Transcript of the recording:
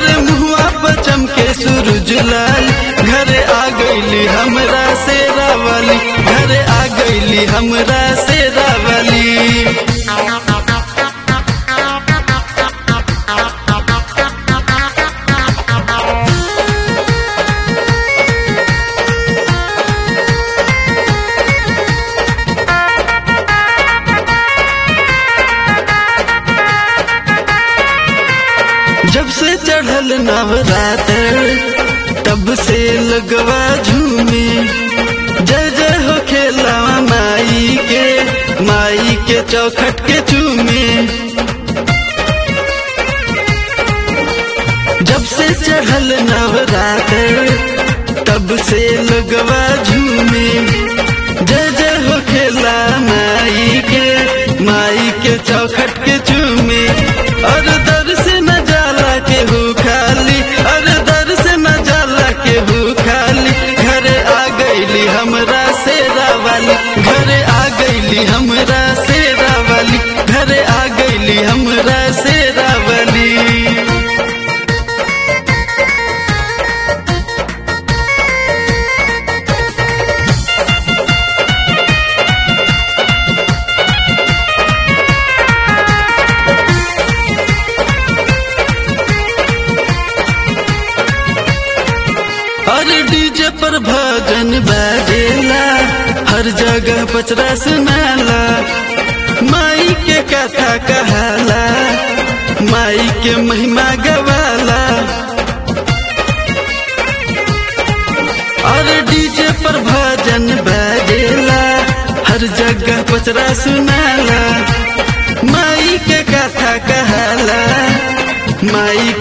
अरे मुहुआ पर चमके सूरज लाल घरे आ गईली हमरा से रावली घरे आ गईली हमरा से रावली जब से चढ़ल नवरात्र तब से लगवा झूमे जय जय हो खेला माई के माई के चौखट के चूमे जब से चढ़ल नवरात्र तब से लगवा झूमे जय जय हो खेला माई के माई के चौखट के चूमे और दर से न जाला के हु खाली और दर से न जाला के हु खाली घरे आ गईली हमरा से रावाली घरे आ गईली हमरा से रावाली घरे आ गईली हमरा से रावाली और डीजे पर भजन बाजेला हर जगह पचरा सुनाला माई के कथा कहाला माई के महिमा गवाला और डीजे पर भजन बाजेला हर जगह पचरा सुनाला माई के कथा कहाला माई